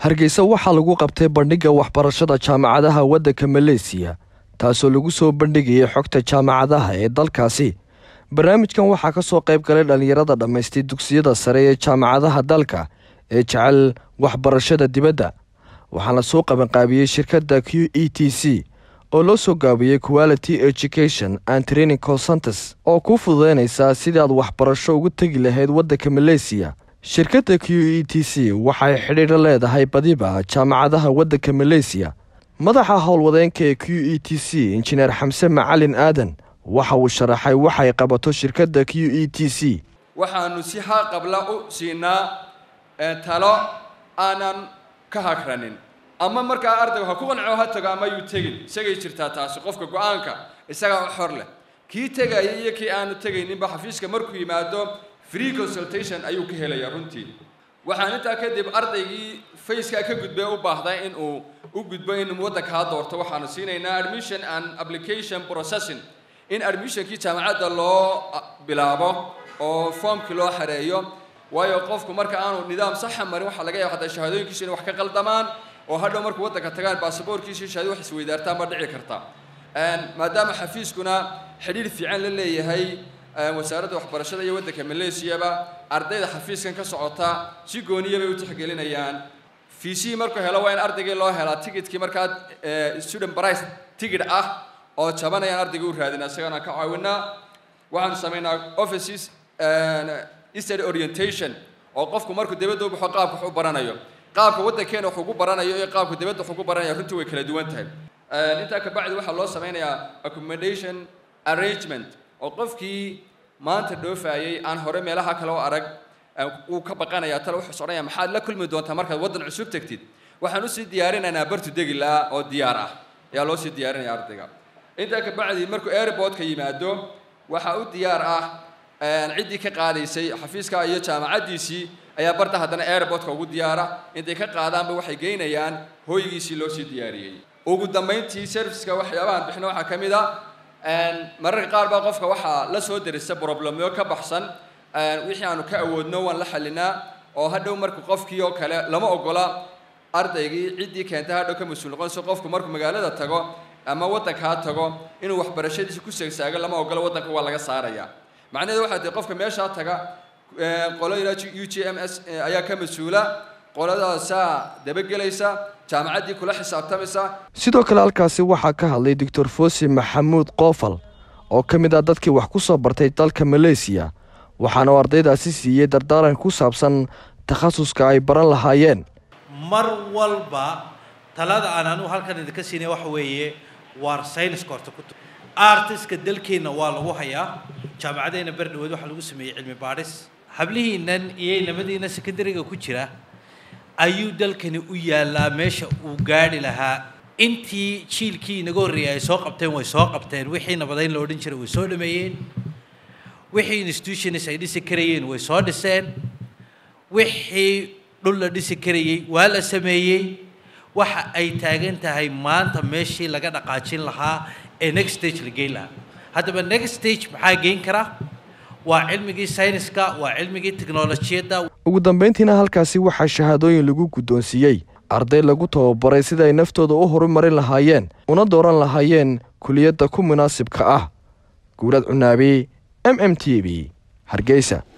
hargeysa waxaa lagu qabtay bandhigga waxbarashada jaamacadaha waddanka maleesiya taasoo lagu soo bandhigayay xogta jaamacadaha ee dalkaasi barnaamijkan waxaa ka soo qayb galay dhallinyarada dhammaystay dugsiyada sare ee jaamacadaha dalka ee jecel waxbarashada dibadda waxaana soo qabanqaabiyey shirkadda q e t c oo loo soo gaabiyey quality education and training concentres oo kuu fududeynaysaa sidii aad waxbarasho ugu tegi lahayd waddanka maleesiya shirkadda q e t c waxay xidhiidho leedahay badiba jaamacadaha waddanka maleesiya madaxa howlwadeenka ee q e t c injineer xamse macalin aadan waxa uu sharaxay waxay qabato shirkadda q e t c waxaanu si haqabla u siinaa talo aanan ka hagranin ama markaa ardaygu ha ku qanco ha tago ama yuu tegin isagay jirtaa taasi qofka go-aanka isagaa u xor leh kii tegaya iyo kii aanu tegayninba xafiiska markuu yimaado free consultation ayuu ka helaya runtii waxaan intaa kadib ardaygii facekaa ka gudbay u baahday in uu u gudbo in waddankaa doorto waxaanu siinaynaa admission and application processing in admissionkii jaamacadda loo bilaabo oo foomkii loo xareeyo waayo qofku marka aanu nidaam saxa marin waxaa laga yaaba hataa shahaadooyinkiisu inay wax ka qaldamaan oo hadhow markuu waddanka tagaan baasaboorkiisi shahaado wax isweydaartaan baa dhici karta maadaama xafiiskuna xidhiir fiican la leeyahay wasaaradda waxbarashada iyo waddanka maleesiyaba ardayda xafiiskan ka socota si gooniya bay u tixgelinayaan fiisihii markuu helo waa in ardaygii loo helaa ticketkii markaa student price ticket ah oo jabanayaan ardayga u raadina isagana ka caawinaa waxaanu samaynaa offices study orientation oo qofku markuu dibadda u baxo qaabka wax u baranayo qaabka waddankeena wax ugu baranayo iyo qaabka dibadda wax ugu baranaya runtii way kala duwan tahay intaa kabacdi waxaa loo sameynayaa accommodation arrangement oo qofkii maanta dhoofayay aan hore meelaha kale u arag uu ka baqanaya tale wuxuu sodhanaya maxaad la kulmi doontaa markaad waddan cusub tegtid waxaan usii diyaarinaynaa bartu degi laha oo diyaar ah ayaa loo sii diyaarinaya ardayga intaa kabacdi markuu airportka yimaado waxaa u diyaar ah ciddii ka qaadaysay xafiiska iyo jaamacaddiisii ayaa barta haddana airportka ugu diyaara intay ka qaadaanba waxay geynayaan hooygiisii loo sii diyaariyey ugu dambayntii serviceka waxyaabahan bixino waxaa ka mid a mararka qaar baa qofka waxaa la soo derisa problemyo ka baxsan wixii aanu ka awoodno waan la xalinaa oo hadhow marka qofkii oo kale lama ogola ardaygii ciddii keenta hadhow ka mas-uul noqonayso qofku markuu magaalada tago ama waddankaa tago inuu waxbarashadiisa ku seegsaago lama ogola waddanka waa laga saaraya macnaheedu waxaa tahay qofka meeshaa taga qolo ilaa u g m s ayaa ka mas-uula qoladaasaa dabagelaysa jaamacaddii kula xisaabtamaysa sidoo kale halkaasi waxaa ka hadlay doctor fosi maxamuud qoofal oo ka mid ah dadkii wax ku soo bartay dalka maleesiya waxaana uu ardaydaasi siiyey dardaaran ku saabsan takhasuska ay baran lahaayeen mar walba talada aan anugu halkan idinka siinay waxa weeye waar sayniska horta ku artiska dalkeenna waa lagu hayaa jaamacaddeena berdhaweed waxaa lagu sameeyey cilmi baadhis hablihiinan iyo inamadiina secondariga ku jira ayuu dalkani u yaallaa meesha uu gaadhi lahaa intii jiilkii inaga horreeyay ay soo qabteen way soo qabteen wixii nabadayn la odhan jiray way soo dhameeyeen wixii institutions ay dhisi karayeen way soo dhiseen wixii dhul la dhisi karayey waa la sameeyey waxa ay taagan tahay maanta meeshii laga dhaqaajin lahaa ee next stage la geyn lahaa haddaba next stage maxaa geyn kara waa cilmigii sayniska waa cilmigii teknolojiyadda ugu dambayntiina halkaasi waxaa shahaadooyin lagu guddoonsiiyey arday lagu tababaray sida ay naftooda u horumarin lahaayeen una dooran lahaayeen kuliyadda ku munaasibka ah guurad cunaabi m m t v hargeysa